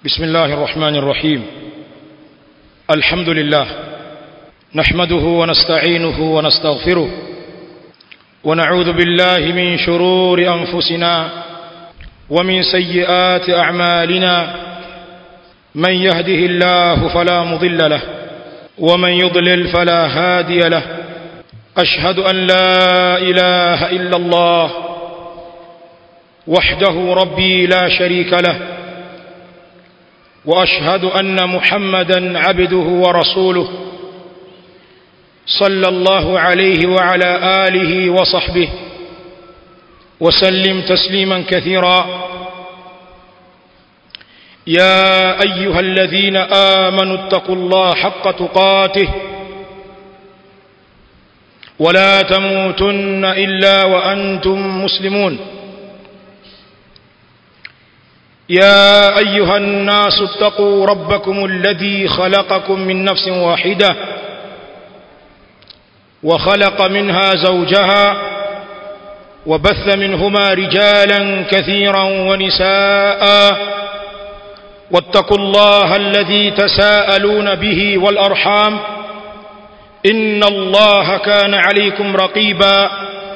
بسم الله الرحمن الرحيم الحمد لله نحمده ونستعينه ونستغفره ونعوذ بالله من شرور أنفسنا ومن سيئات أعمالنا من يهده الله فلا مضل له ومن يضلل فلا هادي له أشهد أن لا إله إلا الله وحده ربي لا شريك له واشهد ان محمدا عبده ورسوله صلى الله عليه وعلى اله وصحبه وسلم تسليما كثيرا يا ايها الذين امنوا اتقوا الله حق تقاته ولا تموتن الا وانتم مسلمون يا ايها الناس اتقوا ربكم الذي خلقكم من نفس واحده وخلق منها زوجها وبث منهما رجالا كثيرا ونساء واتقوا الله الذي تساءلون به والارحام ان الله كان عليكم رقيبا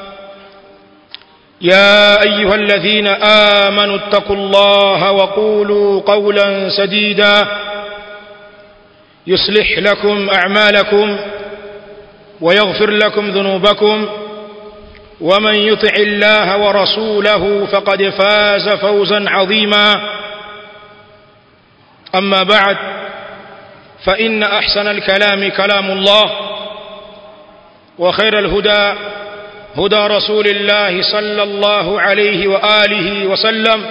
يا ايها الذين امنوا اتقوا الله وقولوا قولا سديدا يصلح لكم اعمالكم ويغفر لكم ذنوبكم ومن يطع الله ورسوله فقد فاز فوزا عظيما اما بعد فان احسن الكلام كلام الله وخير الهدى هدى رسول الله صلى الله عليه واله وسلم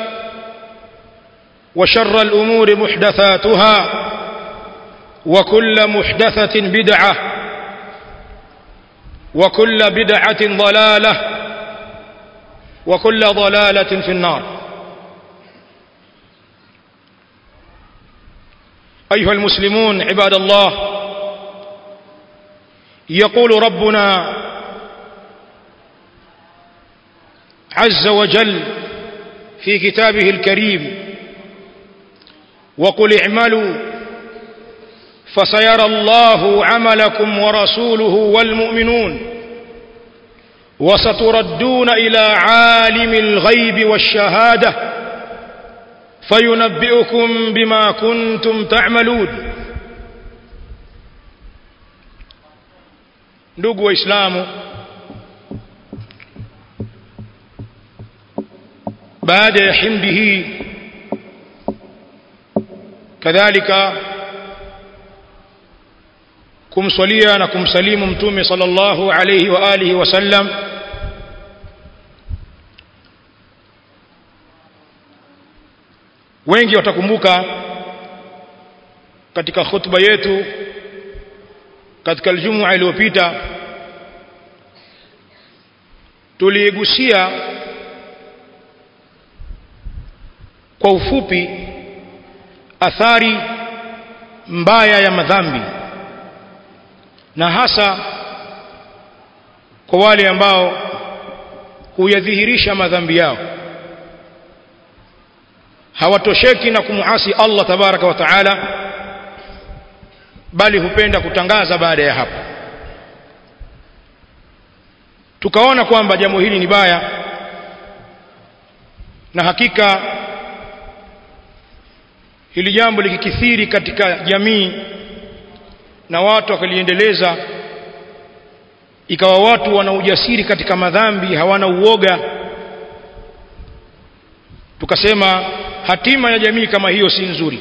وشر الامور محدثاتها وكل محدثه بدعه وكل بدعه ضلاله وكل ضلاله في النار ايها المسلمون عباد الله يقول ربنا عز وجل في كتابه الكريم وقل اعملوا فسيرى الله عملكم ورسوله والمؤمنون وستردون الى عالم الغيب والشهاده فينبئكم بما كنتم تعملون ndugu waislamu baada ya himdi hii kadhalika kumswalia na kumsalimu mtume sallallahu alayhi wa alihi wasallam wengi watakumbuka katika khutba yetu katika aljumua iliyopita tuligusia kwa ufupi athari mbaya ya madhambi na hasa kwa wale ambao huyadhihirisha madhambi yao hawatosheki na kumuasi Allah tabaraka wa taala bali hupenda kutangaza baada ya hapo tukaona kwamba jambo hili ni baya na hakika hili jambo likikithiri katika jamii na watu wakaliendeleza ikawa watu wana ujasiri katika madhambi hawana uoga tukasema hatima ya jamii kama hiyo si nzuri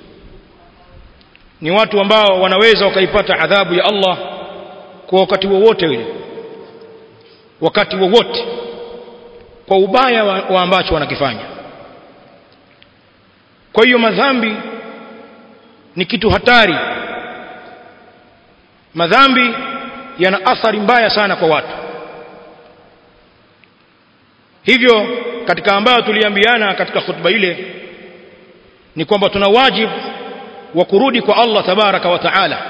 ni watu ambao wanaweza wakaipata adhabu ya Allah kwa wakati wowote ule wakati wowote kwa ubaya wa, wa ambacho wanakifanya kwa hiyo madhambi ni kitu hatari madhambi yana athari mbaya sana kwa watu hivyo katika ambayo tuliambiana katika khutba ile ni kwamba tuna wajibu wa kurudi kwa Allah tabaraka wa taala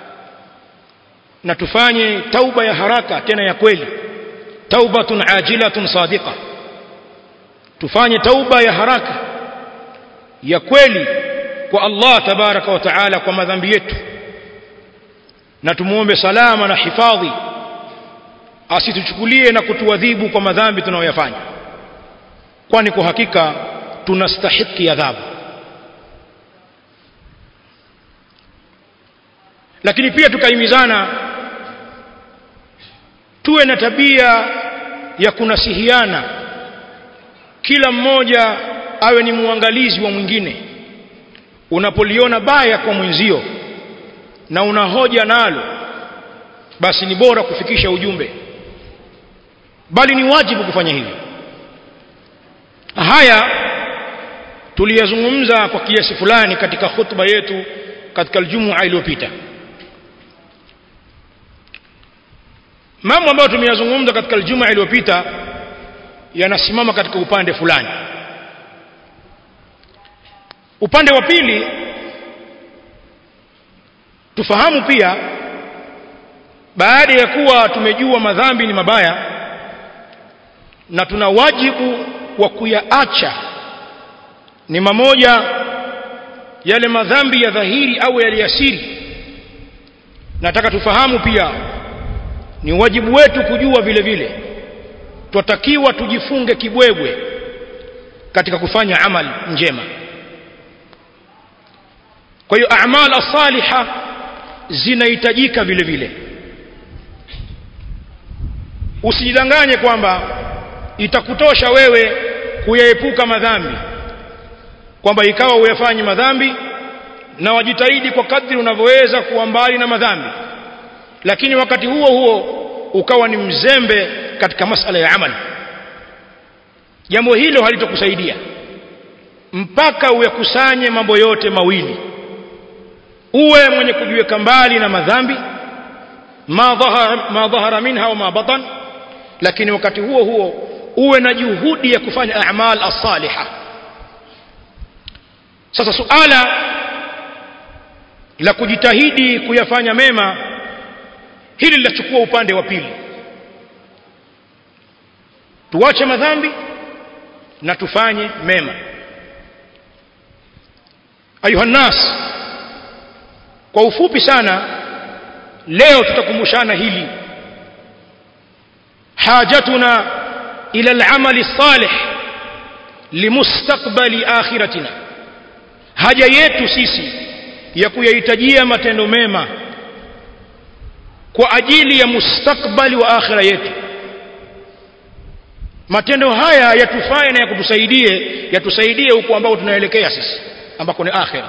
na tufanye tauba ya haraka tena ya kweli taubatun ajilatun sadiqa tufanye tauba ya haraka ya kweli kwa Allah tabaraka wa taala kwa madhambi yetu na tumuombe salama na hifadhi asituchukulie na kutuadhibu kwa madhambi tunayoyafanya kwani kwa hakika tunastahiki adhabu lakini pia tukahimizana tuwe na tabia ya kunasihiana kila mmoja awe ni muangalizi wa mwingine unapoliona baya kwa mwenzio na una hoja nalo basi ni bora kufikisha ujumbe bali ni wajibu kufanya hivyo haya tuliyazungumza kwa kiasi fulani katika khutba yetu katika aljumua iliyopita mambo ambayo tumeyazungumza katika aljuma iliyopita yanasimama katika upande fulani upande wa pili tufahamu pia baada ya kuwa tumejua madhambi ni mabaya na tuna wajibu wa kuyaacha ni mamoja yale madhambi ya dhahiri au yaliyasiri nataka tufahamu pia ni wajibu wetu kujua vile vile twatakiwa tujifunge kibwebwe katika kufanya amal njema kwa hiyo a'mal as-saliha zinahitajika vile vile usijidanganye kwamba itakutosha wewe kuyaepuka madhambi kwamba ikawa uyafanye madhambi na wajitahidi kwa kadri unavyoweza kuwa mbali na madhambi lakini wakati huo huo ukawa ni mzembe katika masala ya amali jambo hilo halitokusaidia mpaka uyakusanye mambo yote mawili uwe mwenye kujiweka mbali na madhambi ma dhahara ma dhahara minha wa ma batan lakini wakati huo huo uwe na juhudi ya kufanya a'mal as-salihah sasa suala la kujitahidi kuyafanya mema hili linachukua upande wa pili tuache madhambi na tufanye mema ayuha nas kwa ufupi sana leo tutakumbushana hili hajatuna ila al-amali salih limustaqbali akhiratina haja yetu sisi ya kuyahitajia matendo mema kwa ajili ya mustakbali wa akhira yetu matendo haya yatufae na yakutusaidie yatusaidie huko ambao tunaelekea sisi ambako ni akhira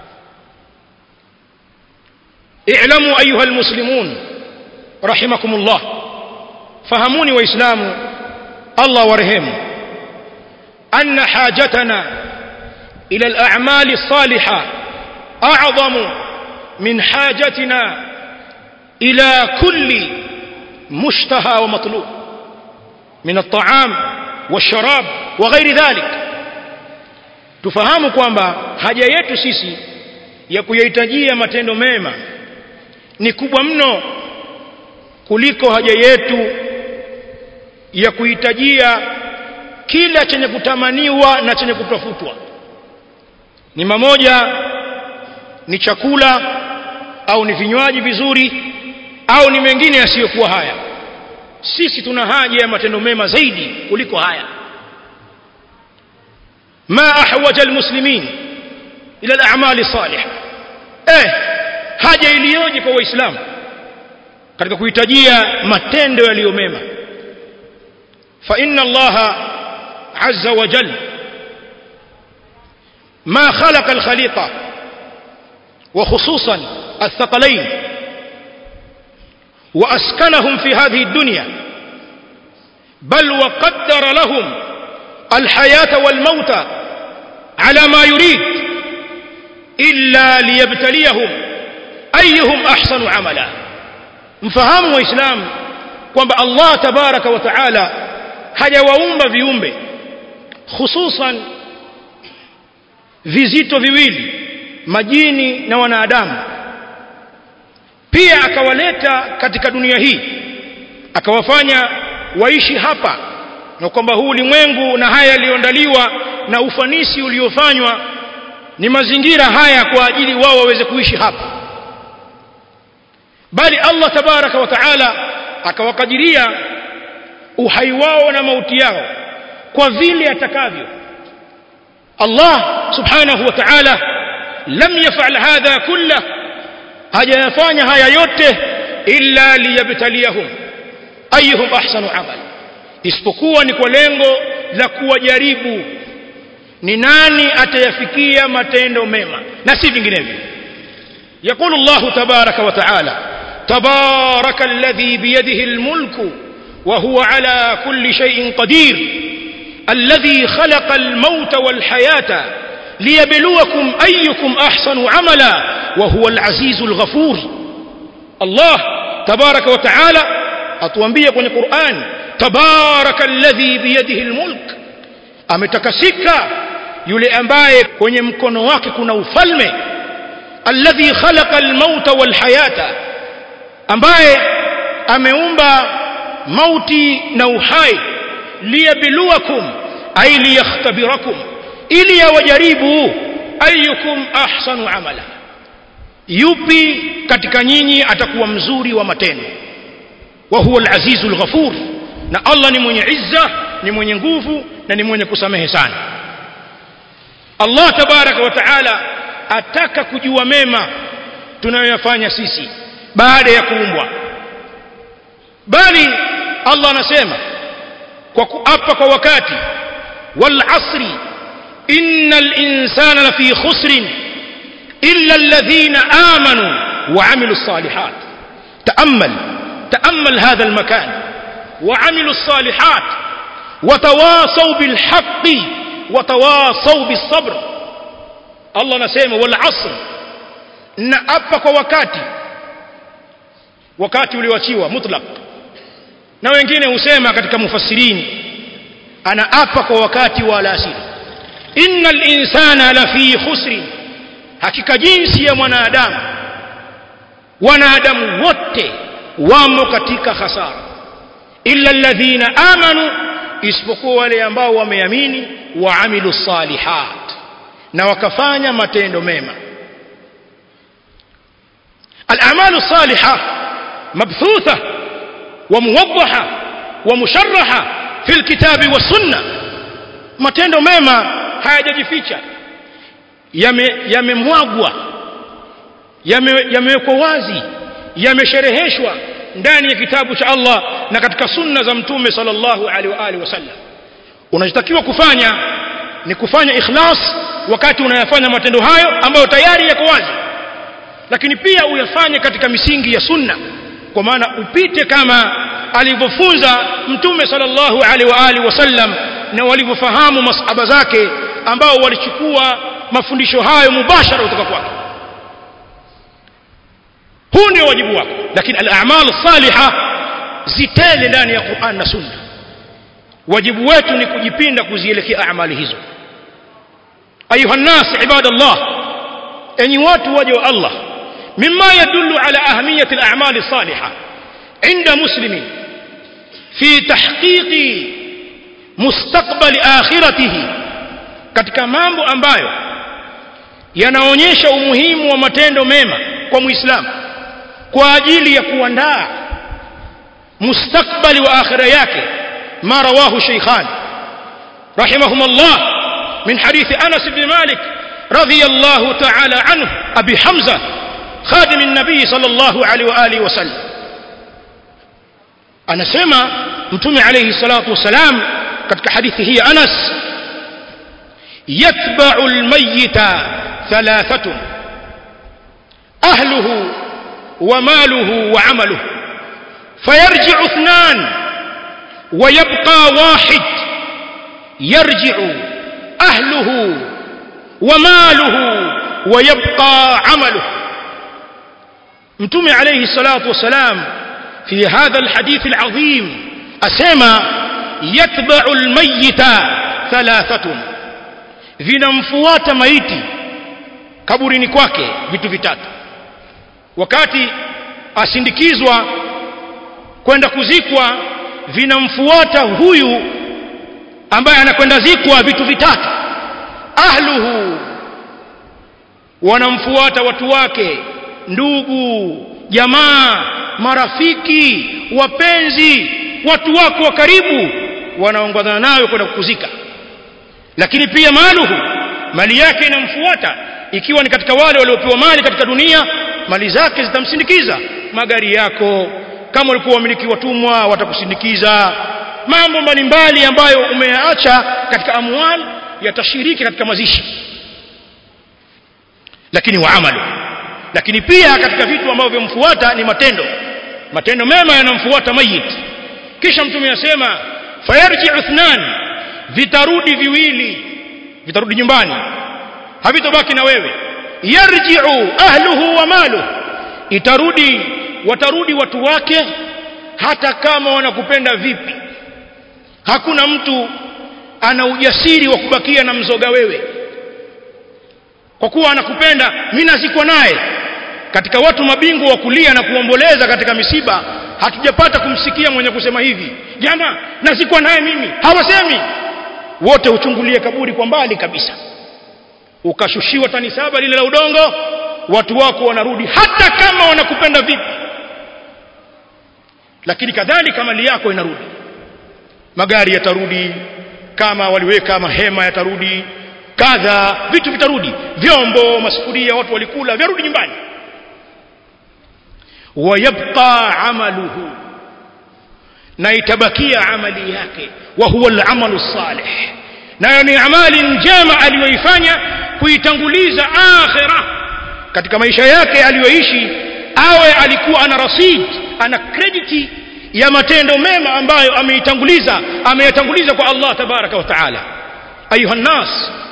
i'lamu ayuha almuslimun rahimakumullah fahamuni waislamu Allah warehemu anna hajatana ila al-a'mali as-salihah a'zamu min hajatina ila kulli mushtaha wa matlub min at-ta'am wash-sharab wa ghairi dhalik tufahamu kwamba haja yetu sisi ya kuyahitajia matendo mema ni kubwa mno kuliko haja yetu ya kuhitajia kila chenye kutamaniwa na chenye kutafutwa ni mamoja ni chakula au ni vinywaji vizuri au ni mengine yasiyokuwa haya sisi tuna haja ya matendo mema zaidi kuliko haya ma ahwaja almuslimin ila al-a'mali salih eh haja iliyoje kwa waislamu katika kuhitajia matendo yaliyo mema fa inna allaha azza wa jalla ما خلق الخليقة وخصوصا الثقلين وأسكنهم في هذه الدنيا بل وقدر لهم الحياة والموت على ما يريد إلا ليبتليهم أيهم أحسن عملا mfahamu waislamu kwamba Allah tabaraka wa taala hajawaumba viumbe hususan vizito viwili majini na wanadamu pia akawaleta katika dunia hii akawafanya waishi hapa na kwamba huu ulimwengu na haya yaliyoandaliwa na ufanisi uliofanywa ni mazingira haya kwa ajili wao waweze kuishi hapa bali Allah tabaraka wa taala akawakadiria uhai wao na mauti yao kwa vile atakavyo Allah subhanahu wa ta'ala lam yaf'al hadha kullah hajayafanya haya yote illa liyabtaliyahum ayyuhum ahsanu amal isipokuwa ni kwa lengo la kuwajaribu ni nani atayafikia matendo mema na si vinginevyo يقول الله تبارك وتعالى تبارك الذي بيده الملك وهو على كل شيء قدير الذي خلق الموت والحياة ليبلوكم أيكم أحسن عملا وهو العزيز الغفور الله تبارك وتعالى أتوانبيا kwenye Qur'an تبارك الذي بيده الملك ametakasika yule ambaye kwenye mkono wake kuna ufalme alladhi khalaqa almauta walhayata ambaye ameumba mauti na uhai liyabluwakum ay liyakhtabirakum ili yawajaribu ayyukum ahsanu amala yupi katika nyinyi atakuwa mzuri wa matendo wa huwa al-azizul ghafur na Allah ni mwenye izza ni mwenye nguvu na ni mwenye kusamehe sana Allah tabaraka wa taala ataka kujua mema tunayoyafanya sisi baada ya kuumbwa bali Allah anasema kwa kuapa kwa wakati wal asri innal insana lafi khusrin illa alladhina amanu wa amilu salihat تأمل تأمل هذا المكان وعملوا الصالحات وتواصوا بالحق وتواصوا بالصبر الله نسيمه والعصر نأبك وكاتي wakati ulioachiwa mutlaq na wengine husema katika mufassirini anaapa kwa wakati wa alasiri innal insana lafi khusrin hakika jinsi ya mwanadamu wanadamu wote wamo katika hasara illa alladhina amanu isipokuwa wale ambao wameamini wa amilu salihat na wakafanya matendo mema al-a'malu salihah مبثوثة وموضحة ومشرحة في الكتاب والسنة matendo mema hayajajificha yamemwagwa yamewekwa wazi yameshereheshwa ndani ya kitabu cha Allah na katika sunna za mtume sallallahu alaihi wa alihi wasallam unachotakiwa kufanya ni kufanya ikhlas wakati unayafanya matendo hayo ambayo tayari yako wazi lakini pia uyafanye katika misingi ya sunna kwa maana upite kama alivyofunza mtume sallallahu alaihi wa alihi wasallam na walivyofahamu masahaba zake ambao walichukua mafundisho hayo mubashara kutoka kwake huu ndio wajibu wako lakini al-a'mal salihah zitele ndani ya Qur'an na Sunna wajibu wetu ni kujipinda kuzielekea amali hizo ayuha nas ibadallah enyi watu waje wa Allah مما يدل على أهمية الأعمال الصالحة عند مسلم في تحقيق مستقبل آخرته katika mambo ambayo yanaonyesha umuhimu wa matendo mema kwa muislamu kwa ajili ya kuandaa mustakbali wa akhira yake ma rawahu shaykhan rahimahumullah min hadithi Anas ibn Malik radiyallahu ta'ala anhu abi Hamza خادم النبي صلى الله عليه واله وسلم anasema mtume alayhi salatu wasalam katika hadithi hii Anas yatba'u almayyita thalathatun ahluhu wa maluhu wa amaluhu fayarji'u ithnan wa yabqa wahid yarji'u ahluhu wa maluhu wa yabqa amaluhu mtume alayhi salatu wasalam في هذا الحديث العظيم أسمى يتبع الميت ثلاثة vinamfuata maiti kaburini kwake vitu vitatu wakati asindikizwa kwenda kuzikwa vinamfuata huyu ambaye anakwenda zikwa vitu vitatu ahluhu wanamfuata watu wake ndugu jamaa marafiki wapenzi watu wako wa karibu wanaongozana nawe kwenda kukuzika lakini pia maluhu mali yake inamfuata ikiwa ni katika wale waliopewa mali katika dunia mali zake zitamsindikiza magari yako kama walikuwa wamiliki watumwa watakusindikiza mambo mbalimbali ambayo umeyaacha katika amwal yatashiriki katika mazishi lakini wa amalu lakini pia katika vitu ambavyo vimfuata ni matendo matendo mema yanamfuata mayit kisha mtume asema fayarji uthnan vitarudi viwili vitarudi nyumbani havitobaki na wewe yarji'u ahluhu wa maluhu itarudi watarudi watu wake hata kama wanakupenda vipi hakuna mtu ana ujasiri wa kubakia na mzoga wewe kwa kuwa anakupenda mimi nazikwa naye katika watu mabingwa wa kulia na kuomboleza katika misiba hatujapata kumsikia mwenye kusema hivi jamaa nazikwa naye mimi hawasemi wote uchungulie kaburi kwa mbali kabisa ukashushiwa tani saba lile la udongo watu wako wanarudi hata kama wanakupenda vipi lakini kadhalika mali yako inarudi magari yatarudi kama waliweka mahema yatarudi kadha vitu vitarudi vyombo masufuria watu walikula vyarudi nyumbani wayabqa amaluhu na itabakia amali yake wa huwa al-amalu salih nayo ni amali njema aliyoifanya kuitanguliza akhira katika maisha yake aliyoishi awe alikuwa ana rasid ana credit ya matendo mema ambayo ameitanguliza ameyatanguliza kwa Allah tabaraka wa taala ayuha nas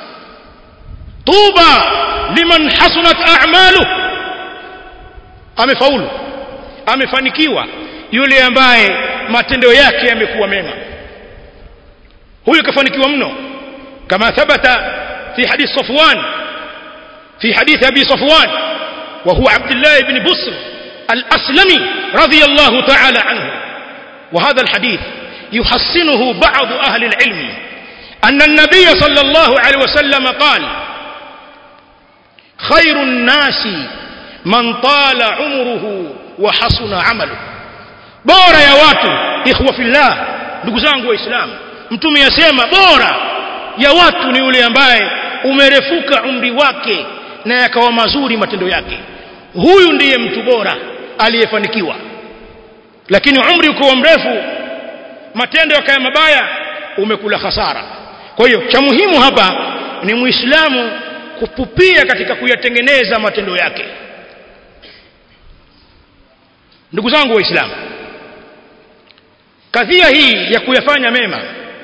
tuba liman hasunat a'malu amefaulu amefanikiwa yule ambaye matendo yake yamekuwa mema huyo kafanikiwa mno kama thabata fi hadith Safwan fi hadith Abi Safwan wa huwa Abdullah ibn Busr al-Aslami radiyallahu ta'ala anhu وهذا الحديث يحسنه بعض أهل العلم أن النبي صلى الله عليه وسلم قال خير الناس من طال عمره وحسن عمله bora ya watu ikhwa fillah ndugu zangu waislamu mtume yasema bora ya watu ni yule ambaye umerefuka umri wake na yakawa mazuri matendo yake huyu ndiye mtu bora aliyefanikiwa lakini umri ukiwa mrefu matendo yakaya mabaya umekula hasara kwa hiyo cha muhimu hapa ni muislamu kupupia katika kuyatengeneza matendo yake ndugu zangu waislamu kadhia hii ya kuyafanya mema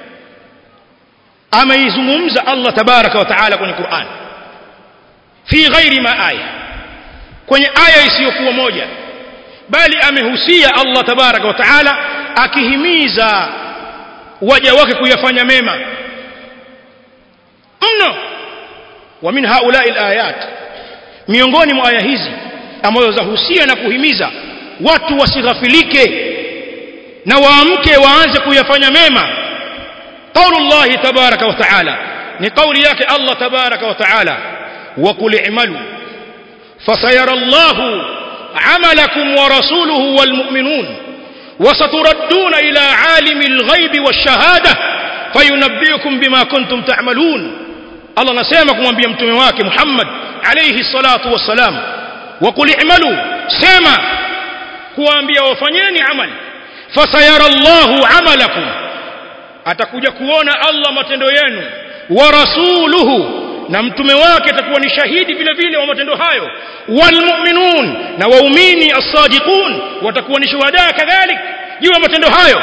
ameizungumza Allah tabaraka wa taala kwenye Qur'an fi ghairi ma aya kwenye aya isiyokuwa moja bali amehusia Allah tabaraka wa taala akihimiza waja wake kuyafanya mema mno wa min haula'i alayat miongoni mwa aya hizi ambazo zahusia na kuhimiza watu wasighafilike na waamke waanze kuyafanya mema qaulullah tabaraka wa taala ni kauli yake Allah tabaraka wa taala wa qul i'malu fasayara Allahu عملكم ورسوله والمؤمنون وستردون إلى عالم الغيب والشهادة فينبئكم بما كنتم تعملون الله نسيمكم وانبيا متومي wake Muhammad عليه الصلاة والسلام وقل اعملوا سما kuambia wafanyeni amali fasayara Allahu amalakum atakuja kuona Allah matendo yenu wa rasuluhu na mtume wake atakuwa ni shahidi vile vile wa matendo hayo walmu'minun na waumini as-sadiqun watakuwa ni shuhada kadhalik juu ya matendo hayo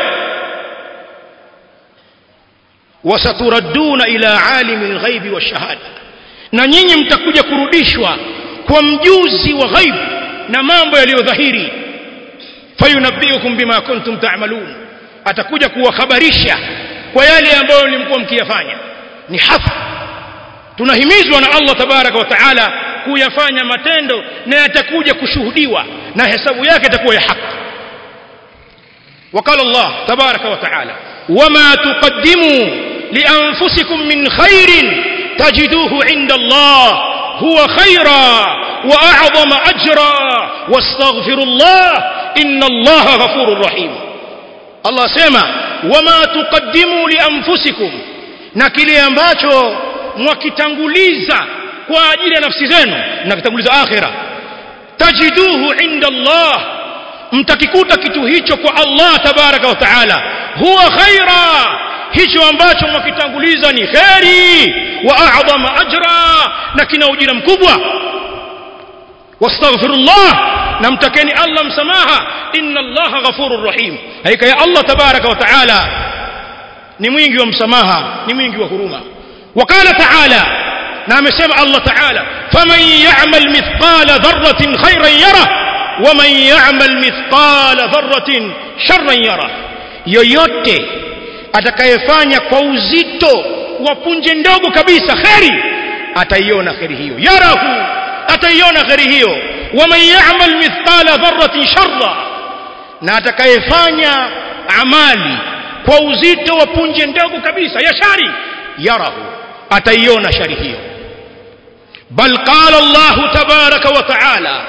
wasaturadduna ila alimi al-ghaibi wash-shahada na nyinyi mtakuja kurudishwa kwa mjuzi wa ghaib na mambo yaliyodhahiri fayunabbiukum bima kuntum ta'malun atakuja kuwahabarisha kwa yale ambayo mlikuwa mkiyafanya ni hafa tunahimizwa na Allah tabaraka wa taala kuyafanya matendo na yatakuja kushuhudiwa na hesabu yake itakuwa ya haki وقال الله تبارك وتعالى وما تقدموا لأنفسكم من خير تجدوه عند الله huwa khaira wa a'zama ajra wastaghfirullah inna allaha ghafurur rahim Allah sema wama tuqaddimu li anfusikum na kile ambacho mwakitanguliza kwa ajili ya nafsi zenu na kitanguliza akhira tajiduhu inda Allah mtakikuta kitu hicho kwa Allah tabaraka wa taala huwa khaira hicho ambacho mwakitanguliza ni khairi wa a'zama ajra na kina ujira mkubwa wastaghfirullah na mtakeni Allah msamaha inna Allah ghafurur rahim hakika ya Allah tabaraka wa taala ni mwingi wa msamaha ni mwingi wa huruma wakala taala na amesema Allah taala faman ya'mal mithqala dharratin khayran yara waman ya'mal mithqala dharratin sharran yara yoyote atakayefanya kwa uzito wa punje ndogo kabisa kheri ataiona kheri hiyo yarahu ataiona kheri hiyo waman ya'mal mithqala dharratin sharra na atakayefanya amali kwa uzito wa punje ndogo kabisa ya shari yarahu ataiona shari hiyo bal qala Allah tabaraka wa ta'ala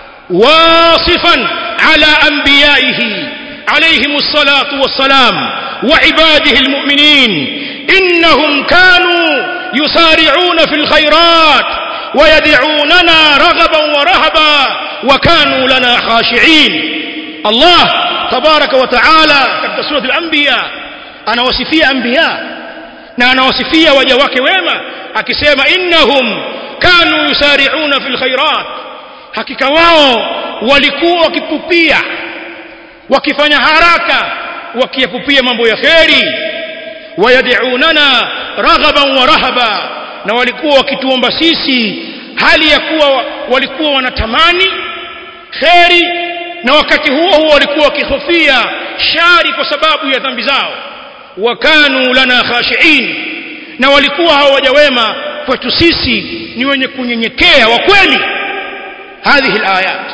واصفا على انبيائه عليهم الصلاه والسلام وعباده المؤمنين انهم كانوا يسارعون في الخيرات ويدعوننا رغبا ورهبا وكانوا لنا خاشعين الله تبارك وتعالى katika sura al-anbiya anawasifia anbiya na anawasifia waja wake wema akisema innahum kanu yusari'una fil khairat hakika wao walikuwa wakipupia wakifanya haraka wakiyapupia mambo ya kheri wayad'unana raghaban wa rahaba na walikuwa wakituomba sisi hali ya kuwa walikuwa wanatamani kheri na wakati huo huo walikuwa wakihofia shari kwa sababu ya dhambi zao wakanu lana khashiin na walikuwa hawaja wema kwetu sisi ni wenye kunyenyekea wa kweli هذه الآيات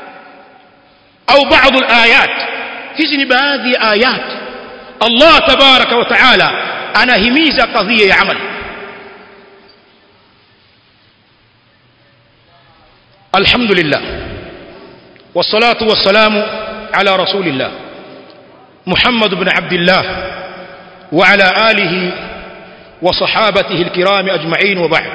أو بعض الآيات hizi baadhi ya ayat Allah tabaraka wa taala anahimiza kadhia ya amal alhamdulillah wassalatu wassalamu ala rasulillah محمد بن عبد الله وعلى آله وصحابته الكرام أجمعين وبعد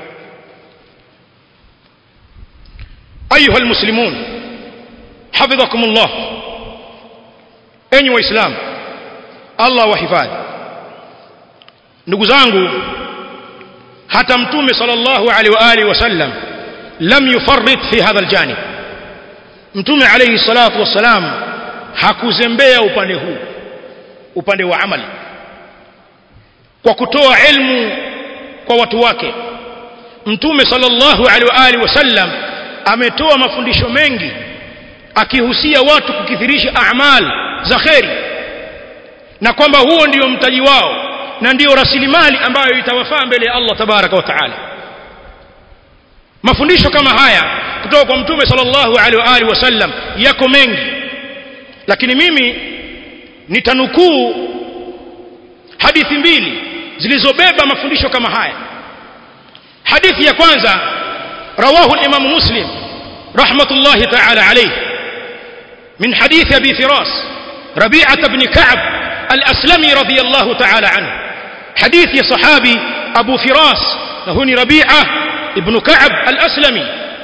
أيها المسلمون حفظكم الله أيها الإسلام الله وحفاظ ndugu zangu hata mtume sallallahu alaihi wa alihi wasallam lam yufarrit fi hadha aljanib mtume alayhi salatu wassalam hakuzembea upande huu upande wa amali kwa kutoa ilmu kwa watu wake mtume sallallahu alaihi wa alihi wasallam ametoa mafundisho mengi akihusia watu kukithirisha a'mal za kheri na kwamba huo ndio mtaji wao na ndiyo rasilimali ambayo itawafaa mbele ya Allah tabaraka wa taala mafundisho kama haya kutoka kwa mtume sallallahu alaihi wa alihi wasallam yako mengi lakini mimi nitanukuu hadithi mbili zilizobeba mafundisho kama haya hadithi ya kwanza رواه الإمام مسلم رحمة الله تعالى عليه من حديث أبي فراس ربيعة بن كعب الأسلمي رضي الله تعالى عنه حديث صحابي أبو فراس هوني ربيعة ابن كعب الأسلمي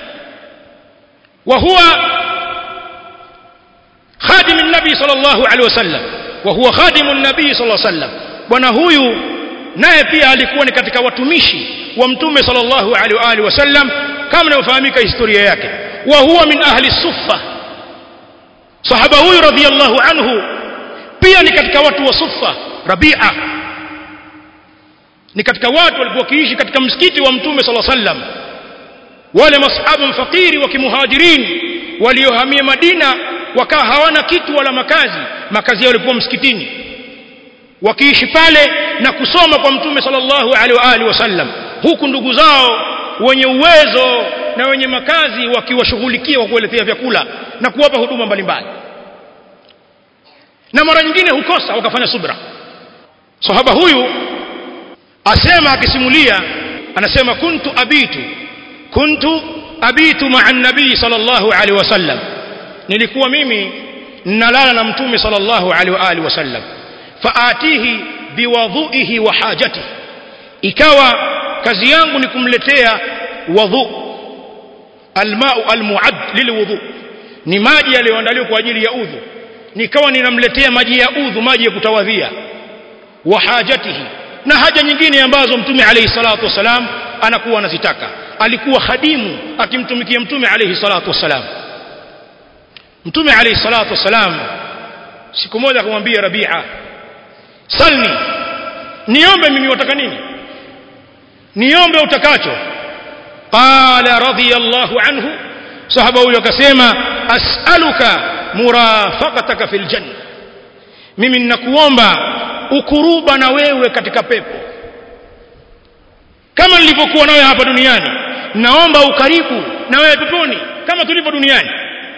وهو خادم النبي صلى الله عليه وسلم وهو خادم النبي صلى الله عليه وسلم ونهوي naye pia alikuwa ni katika watumishi wa mtume sallallahu alaihi wa alihi wasallam kama inavyofahamika historia yake wa huwa min ahli suffa sahaba huyu radhiyallahu anhu pia ni katika watu wa suffa rabia ni katika watu walikuwa wakiishi katika msikiti wa mtume sallallahu alaihi wasallam wale masahaba mfakiri wa kimuhajirin waliohamia Madina wakawa hawana kitu wala makazi makazi yao yalikuwa msikitini wakiishi pale na kusoma kwa mtume sallallahu alaihi wa alihi wasallam huku ndugu zao wenye uwezo na wenye makazi wakiwashughulikia kwa kueletea vyakula na kuwapa huduma mbalimbali na mara nyingine hukosa wakafanya subra sahaba huyu asema akisimulia anasema kuntu abitu kuntu abitu ma'a an-nabii sallallahu alaihi wasallam nilikuwa mimi nalala na mtume sallallahu alaihi wa alihi wasallam faatihi biwadhuihi wa hajatihi ikawa kazi yangu ni kumletea wadhu almau almuad lilwudhu ni maji yaliyoandaliwa kwa ajili ya udhu nikawa ninamletea maji ya udhu maji ya kutawadhia wa hajatihi na haja nyingine ambazo mtume alayhi salatu wasalam anakuwa anazitaka alikuwa khadimu akimtumikia mtume alayhi salatu wasalam mtume alayhi salatu wasalam siku moja akamwambia Rabi'a salni niombe mimi wataka nini niombe utakacho qala radiyallahu anhu sahaba huyo akasema as'aluka murafaqataka fil janna mimi ninakuomba ukuruba na wewe katika pepo kama nilivyokuwa nawe hapa duniani naomba ukaribu na wewe peponi kama tulivyo duniani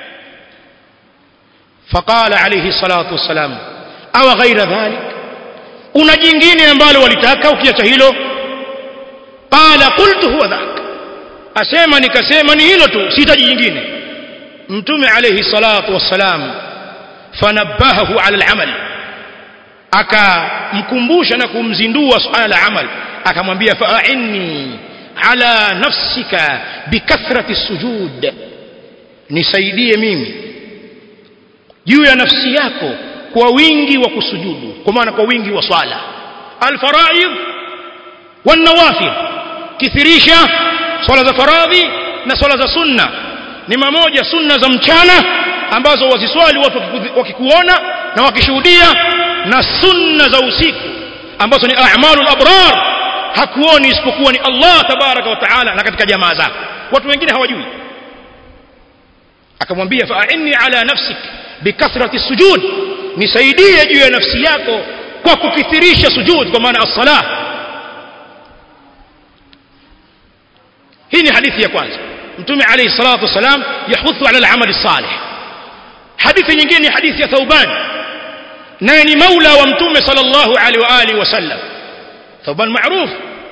faqala alayhi salatu wassalam aw ghaira dhalik una jingine ambalo walitaka ukiacha hilo qala qultu huwa dhak asema nikasema ni hilo tu sihitaji jingine mtume alayhi salatu wassalam fanabbahahu ala al-amal akamkumbusha na kumzindua suala la amal akamwambia fa'inni ala nafsika bikathrati sujud nisaidie mimi juu ya nafsi yako kwa wingi wa kusujudu kwa maana kwa wingi wa swala alfaraid wan nawafil kithirisha swala za faradhi na swala za sunna ni mamoja sunna za mchana ambazo waziswali watu wakikuona na wakishuhudia na sunna za usiku ambazo ni a'malul abrar hakuoni isipokuwa ni Allah tabaraka wa taala na katika jamaa zako watu wengine hawajui akamwambia fa'inni ala nafsik bikathrati sujud nisaidie juu ya nafsi yako kwa kukithirisha sujud kwa maana as-salah hii ni hadithi ya kwanza mtume alayhi salatu wasalam yahuthu ala al-amal salih hadithi nyingine ni hadithi ya Thauban naye ni maula wa mtume sallallahu alaihi wa alihi wasallam Thauban maarufu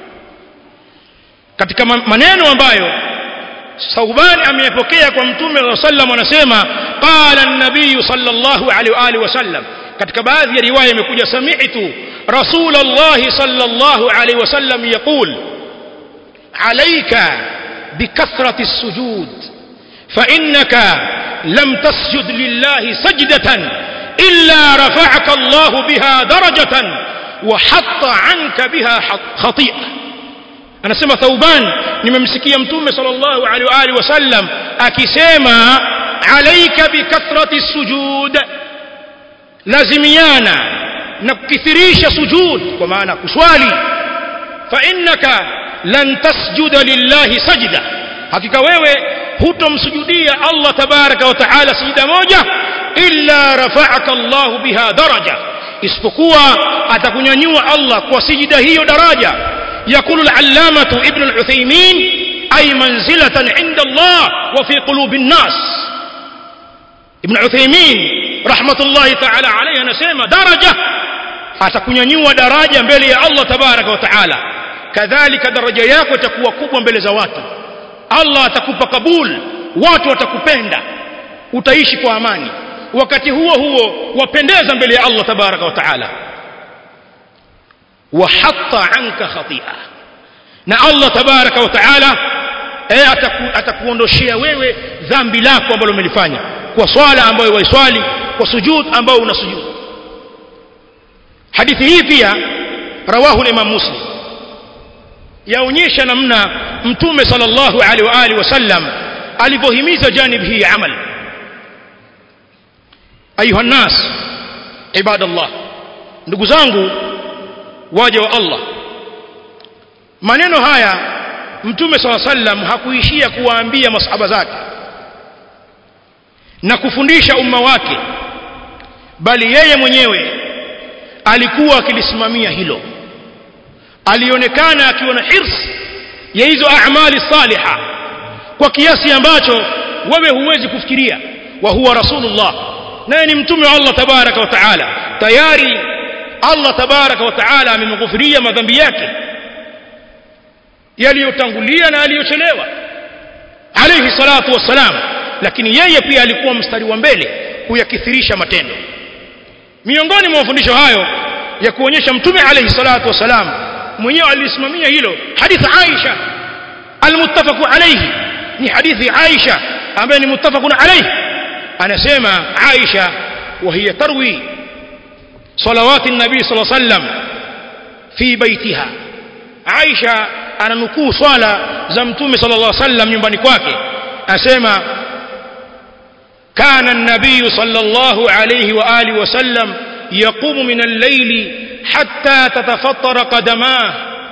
katika maneno ambayo Thauban ameyapokea kwa mtume sallallahu alaihi wasallam anasema qala an-nabiy sallallahu alaihi wa alihi wasallam katika baadhi ya riwaya imekuja sami'tu rasulullah sallallahu alaihi wasallam yaqul alayka بكثرة السجود فإنك لم تسجد لله سجدة إلا رفعك الله بها درجة وحط عنك بها خطيئة أنا سمى ثوبان نممسكي يمتوم صلى الله عليه وآله وسلم أكسيما عليك بكثرة السجود لازميانا نكثريش سجود ومعنى كسوالي فإنك lan tasjuda lillahi sajda hakika wewe hutomsujudia Allah tabaraka wa taala sijida moja illa rafa'aka Allah biha daraja isipokuwa atakunyanyua Allah kwa sijida hiyo daraja yakulu al-allamatu ibn al-Uthaymeen ay manzilatan 'inda Allah wa fi qulubi an-nas ibn Uthaymeen rahmatullahi ta'ala alayhi anasema daraja atakunyanyua daraja mbele ya Allah tabaraka wa taala kadhalika daraja yako itakuwa kubwa mbele za watu Allah atakupa kabul watu watakupenda utaishi kwa amani wakati huo huo wapendeza mbele ya Allah tabaraka wa taala wa hatta anka khati'a na Allah tabaraka wa taala eh atakuondoshea wewe dhambi lako ambalo umelifanya kwa swala ambayo waiswali kwa sujud ambao unasujud hadithi hii pia rawahu al-imam muslim yaonyesha namna mtume sallallahu alaihi wa alihi wasallam alivyohimiza janib hii ya amal ayuha nas ibadallah ndugu zangu waja wa Allah maneno haya mtume sallallahu alaihi wasallam hakuishia kuwaambia masahaba zake na kufundisha umma wake bali yeye mwenyewe alikuwa akilisimamia hilo alionekana akiwa na hirs ya hizo a'mali saliha kwa kiasi ambacho wewe huwezi kufikiria wa huwa rasulullah naye ni mtume wa Allah tabaraka wa taala tayari Allah tabaraka wa taala amemghufiria madhambi yake yaliyotangulia na yaliyochelewa alayhi salatu wassalam lakini yeye pia alikuwa mstari wa mbele kuyakithirisha matendo miongoni mwa mafundisho hayo ya kuonyesha mtume alayhi salatu wassalam mwenyewe alisimamia hilo hadithi Aisha almuttafaqu alayhi ni hadithi Aisha ambaye ni muttafaqun alayhi anasema Aisha وهي تروي صلوات النبي صلى الله عليه وسلم في بيتها عائشة ananukuu swala za mtume sallallahu alaihi wasallam nyumbani kwake asema kana an-nabiy sallallahu alayhi wa alihi wasallam yaqumu min al-layl hatta tatafattara qadamah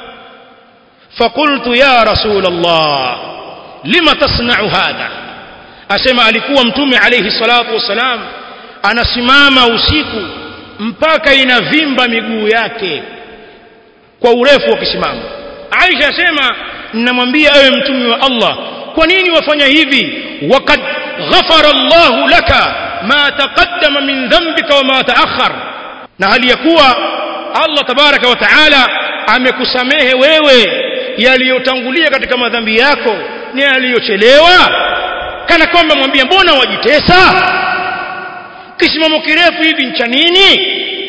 فقلت يا رسول الله لما تصنع هذا asema alikuwa mtume alayhi salatu wasalam anasimama usiku mpaka inavimba miguu yake kwa urefu wa kisimamo Aisha asema ninamwambia ewe mtume wa Allah kwa nini wafanya hivi waqad ghafara Allah laka ma taqaddama min dhanbika wa ma ta'akhkhar na hali ya kuwa Allah tabaraka wa taala amekusamehe wewe yaliyotangulia katika madhambi yako na yaliyochelewa kana kwamba mwambia mbona wajitesa kisimamo kirefu hivi ncha nini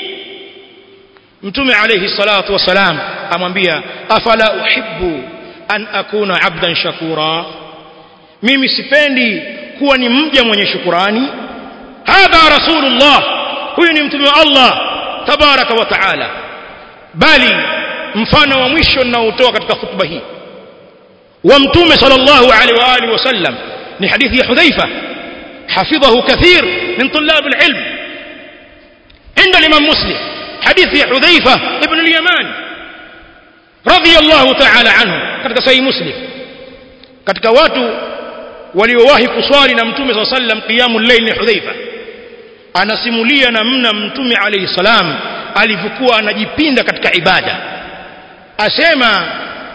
mtume alayhi salatu wasalam amwambia afala uhibbu an akuna abdan shakura mimi sipendi kuwa ni mja mwenye shukurani hadha rasulullah huyu ni mtume wa Allah tabaraka wa taala bali mfano wa mwisho ninaotoa katika khutba hii wa mtume sallallahu alaihi wa alihi wasallam ni hadithi ya Hudhaifa حفظه كثير من طلاب العلم عند الإمام مسلم حديث حذيفة ابن اليمان رضي الله تعالى عنه katika sahihi muslim katika watu waliowahi kuswali na mtume صلى الله عليه وسلم قيام الليل ni Hudhaifa anasimulia namna mtume alayhi salam alivyokuwa anajipinda katika ibada asema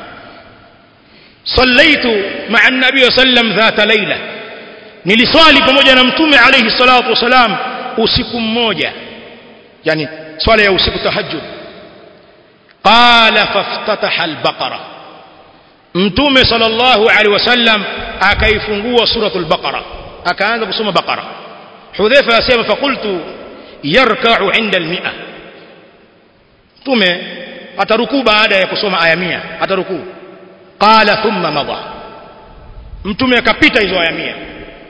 صليت مع النبي صلى الله عليه وسلم ذات ليله niliswali pamoja na mtume alayhi salatu wasalam usiku mmoja yani swala ya usiku tahajjud qala faftataha albaqara mtume sallallahu alaihi wasallam akaifungua suratul baqara akaanza kusoma baqara hudhaifa asema faqultu yarka'u 'inda al-mi'a mtume atarukuu baada ya kusoma aya 100 atarukuu qala thumma madha mtume akapita hizo aya 100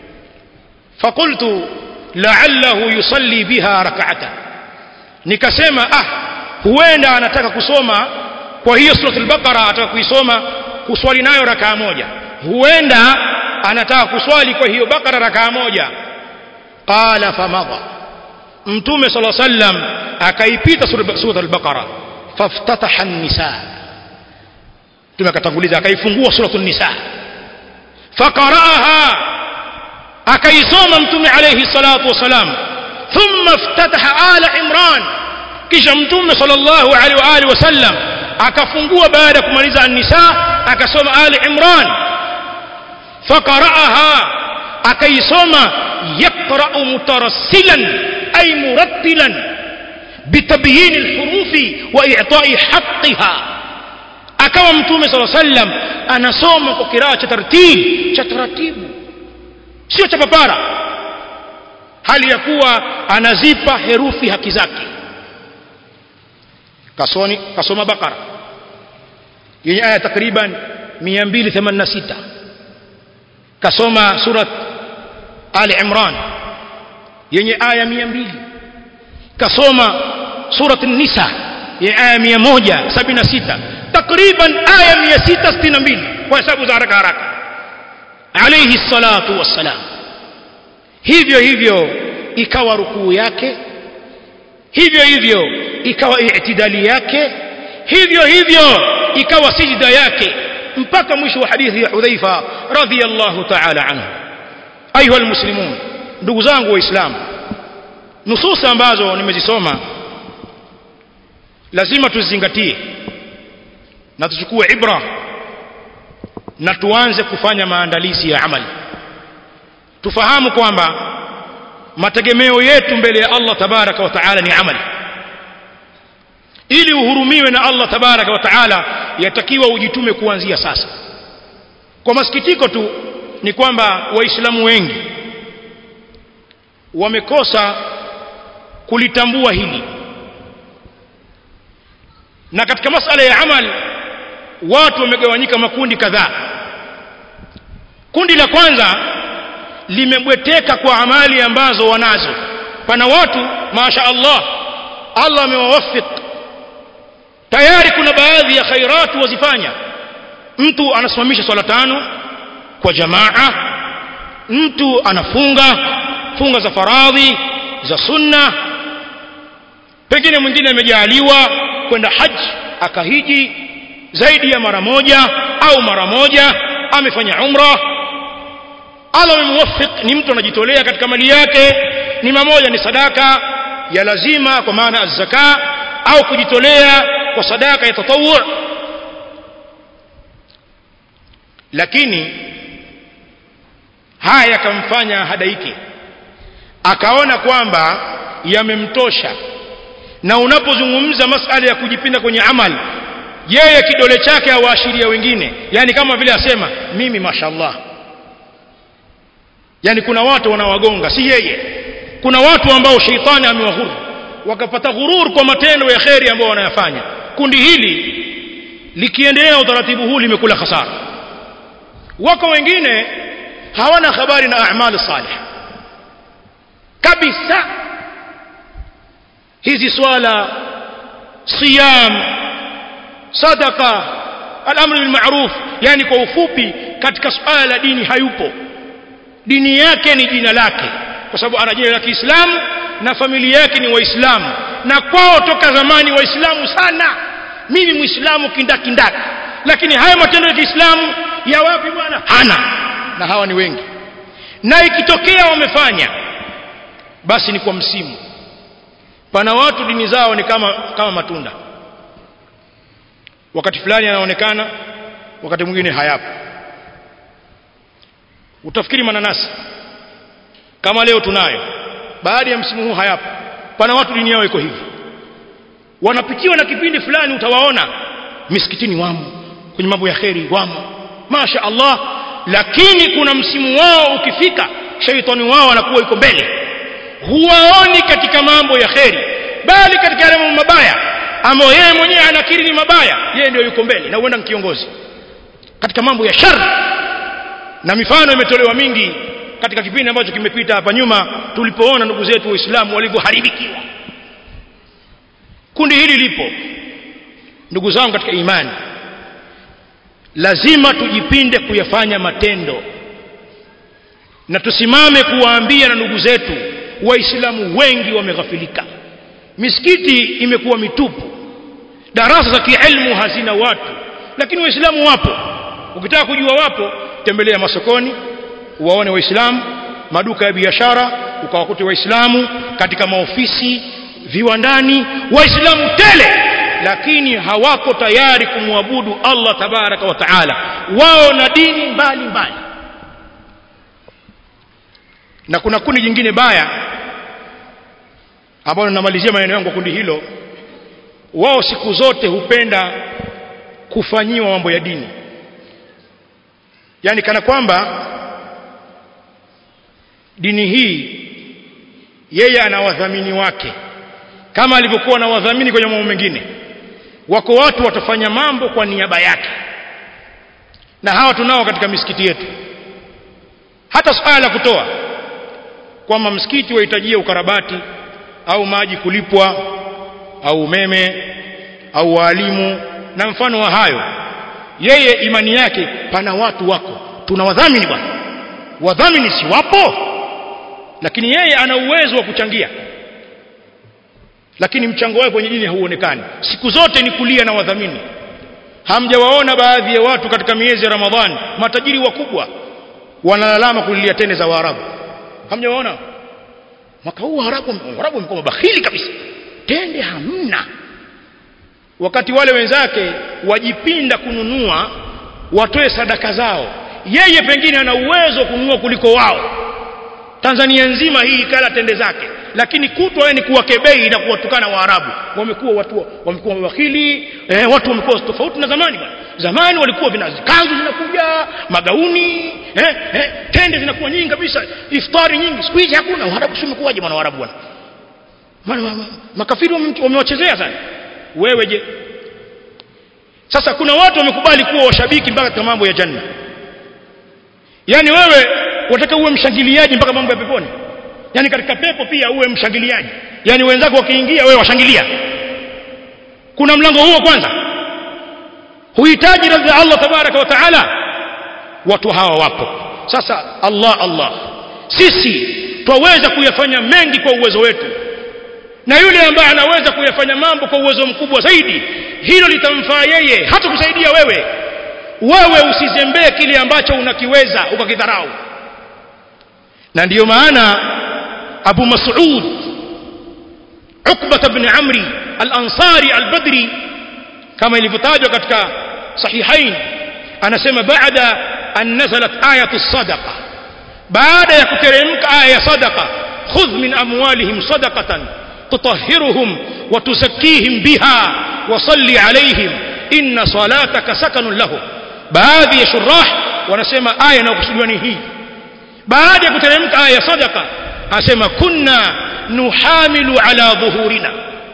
فقلت لعله يصلي بها ركعه nikasema ah huenda anataka kusoma kwa hiyo suratul baqara ataka kuisoma kuswali nayo rakaa moja huenda anataka kuswali kwa hiyo baqara rakaa moja qala famadha mtume sallallahu alayhi wasallam akaipita suratul baqara faftataha an-nisa mtume akatanguliza akaifungua suratul nisa faqara'aha akaisoma mtume alayhi salatu wasalam thumma iftataha ala imran kisha mtume sallallahu alaihi wa alihi wasallam akafungua baada ya kumaliza an-nisa akasoma ali imran faqara'aha akaisoma yaqra'u mutarassilan ay murattilan bitabyin al-huruf wa i'ta'i haqqiha akawa mtume sallallahu alaihi wasallam anasoma kwa kiraa cha tartibu cha taratibu sio cha papara hali ya kuwa anazipa herufi haki zake kasoni kasoma bakara yenye aya takriban 286 kasoma surat ali imran yenye aya 200 kasoma surat an-nisa yenye aya 176 takriban aya 662 kwa hesabu za haraka haraka alayhi salatu wassalam hivyo hivyo ikawa rukuu yake hivyo hivyo ikawa i'tidali yake hivyo hivyo ikawa sijda yake mpaka mwisho wa hadithi ya Hudhaifa radhiyallahu ta'ala anhu ayuha almuslimun ndugu zangu waislamu nususa ambazo nimezisoma lazima tuzingatie na tuchukue ibra na tuanze kufanya maandalizi ya amali tufahamu kwamba mategemeo yetu mbele ya Allah tabaraka wa taala ni amali ili uhurumiwe na Allah tabaraka wa taala yatakiwa ujitume kuanzia sasa kwa masikitiko tu ni kwamba waislamu wengi wamekosa kulitambua hili na katika masala ya amal watu wamegawanyika makundi kadhaa kundi la kwanza limebweteka kwa amali ambazo wanazo pana watu masha Allah Allah amewawafik tayari kuna baadhi ya khairati wazifanya mtu anasimamisha swala tano kwa jamaa mtu anafunga funga za faradhi za sunna pengine mwingine amejaaliwa kwenda haji akahiji zaidi ya mara moja au mara moja amefanya umra Allah amemwafik ni mtu anajitolea katika mali yake ni mamoja ni sadaka ya lazima kwa maana az-zaka au kujitolea kwa sadaka ya tatawu lakini haya yakamfanya hadaiki akaona kwamba yamemtosha na unapozungumza masala ya kujipinda kwenye amali yeye kidole chake awaashiria wengine yani kama vile asema mimi mashallah yani kuna watu wanawagonga si yeye kuna watu ambao sheitani amewahuru wakapata ghurur kwa matendo ya kheri ambao wanayafanya kundi hili likiendelea utaratibu huu limekula hasara wako wengine hawana habari na amali salih kabisa hizi swala siyam sadaka al-amr bil ma'ruf yani kwa ufupi katika swala la dini hayupo dini yake ni jina lake kwa sababu ana jina la Kiislamu na familia yake ni waislamu na kwao toka zamani waislamu sana mimi muislamu kindakindaki lakini haya matendo ya Kiislamu ya wapi bwana hana na hawa ni wengi na ikitokea wamefanya basi ni kwa msimu pana watu dini zao ni kama kama matunda wakati fulani anaonekana wakati mwingine hayapo utafikiri mananasi kama leo tunayo baada ya msimu huu hayapo pana watu dini yao iko hivi wanapitiwa na kipindi fulani utawaona misikitini wamo kwenye mambo ya kheri wamo masha Allah lakini kuna msimu wao ukifika shaitani wao anakuwa iko mbele huwaoni katika mambo ya kheri bali katika yale mambo mabaya ambayo yeye mwenyewe anakiri ni mabaya yeye ndio yuko mbele na huenda ni kiongozi katika mambo ya shari na mifano imetolewa mingi katika kipindi ambacho kimepita hapa nyuma tulipoona ndugu zetu waislamu walivyoharibikiwa kundi hili lipo ndugu zangu katika imani lazima tujipinde kuyafanya matendo na tusimame kuwaambia na ndugu zetu waislamu wengi wameghafilika misikiti imekuwa mitupu darasa za kielimu hazina watu lakini waislamu wapo ukitaka kujua wapo tembelea masokoni uwaone waislamu maduka ya biashara ukawakute waislamu katika maofisi viwandani waislamu tele lakini hawako tayari kumwabudu Allah tabaraka wa taala wao na dini mbali mbali na kuna kundi jingine baya ambalo ninamalizia maneno yangu kwa kundi hilo wao siku zote hupenda kufanyiwa mambo ya dini yani kana kwamba dini hii yeye ana wadhamini wake kama alivyokuwa na wadhamini kwenye mambo mengine wako watu watafanya mambo kwa niaba yake na hawa tunao katika misikiti yetu hata swala la kutoa kwamba msikiti wahitajia ukarabati au maji kulipwa au umeme au walimu na mfano wa hayo yeye imani yake pana watu wako tuna wadhamini bwana wadhamini si wapo lakini yeye ana uwezo wa kuchangia lakini mchango wake kwenye dini hauonekani siku zote ni kulia na wadhamini hamjawaona baadhi ya watu katika miezi ya Ramadhani matajiri wakubwa wanalalama kulilia tende za Waarabu hamjawaona mwaka huu Waarabu Waarabu wamekuwa mabakhili kabisa tende hamna wakati wale wenzake wajipinda kununua watoe sadaka zao yeye pengine ana uwezo kununua kuliko wao Tanzania nzima hii ikala tende zake lakini kutwa yeye ni kuwakebei na kuwatukana Waarabu wamekuwa watu wamekuwa wabakhili eh, watu wamekuwa tofauti na zamani bwana zamani walikuwa vina kanzu zinakuja magauni eh, eh, tende zinakuwa nyingi kabisa iftari nyingi siku hizi hakuna uharabu si umekuwaje bwana warabu bwana Maana ma- ma- makafiri wame- wamewachezea sana wewe je sasa kuna watu wamekubali kuwa washabiki mpaka katika mambo ya janna yani wewe wataka uwe mshangiliaji mpaka mambo ya peponi yani katika pepo pia uwe mshangiliaji yani wenzako wakiingia wewe washangilia kuna mlango huo kwanza huhitaji radhi ya Allah tabaraka wa taala watu hawa wapo sasa Allah Allah sisi twaweza kuyafanya mengi kwa uwezo wetu na yule ambaye anaweza kuyafanya mambo kwa uwezo mkubwa zaidi hilo litamfaa yeye hata kusaidia wewe wewe usizembee kile ambacho unakiweza ukakidharau na ndiyo maana Abu Mas'ud Uqbah ibn Amri al-Ansari al-Badri kama ilivyotajwa katika sahihain anasema baada an nazalat ayatu sadaqa baada ya kuteremka aya ya sadaqa khudh min amwalihim sadaqatan tutahhiruhum wa tuzakkihim biha wa salli alayhim inna salataka sakanun lahum baadhi ya shurah wanasema aya inayokusudiwa ni hii baada ya kuteremka aya ya sadaqa anasema kunna nuhamilu ala dhuhurina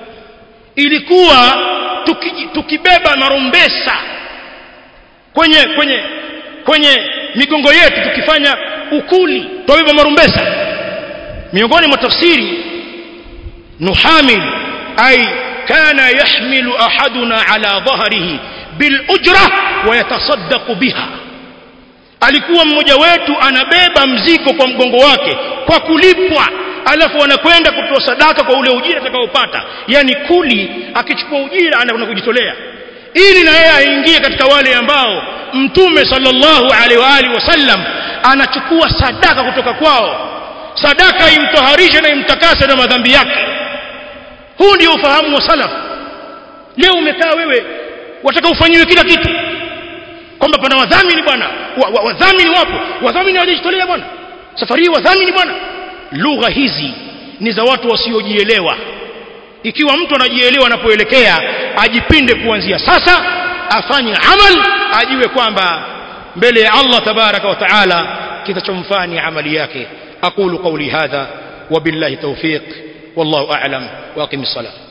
ilikuwa tuki, tukibeba marumbesa kwenye kwenye kwenye migongo yetu tukifanya ukuli twabeba marumbesa miongoni mwa tafsiri nuhamil ay kana yahmilu ahaduna ala dhahrihi bil ujra wa yatasaddaqu biha alikuwa mmoja wetu anabeba mzigo kwa mgongo wake kwa kulipwa alafu anakwenda kutoa sadaka kwa ule ujira atakaopata yani kuli akichukua ujira anakwenda kujitolea ili na yeye aingie katika wale ambao mtume sallallahu alaihi wa alihi wasallam anachukua sadaka kutoka kwao sadaka imtoharishe na imtakase na madhambi yake huu ndio ufahamu wa salaf leo umekaa wewe wataka ufanyiwe kila kitu kwamba pana wadhamini bwana wa, wa, wadhamini wapo wadhamini hawajajitolea bwana safari hii wadhamini bwana lugha hizi ni za watu wasiojielewa ikiwa mtu anajielewa anapoelekea ajipinde kuanzia sasa afanye amal ajiwe kwamba mbele ya Allah tabaraka wa taala kitachomfaa ni amali yake aqulu qawli hadha wabillahi tawfiq wallahu a'lam wa aqimis salat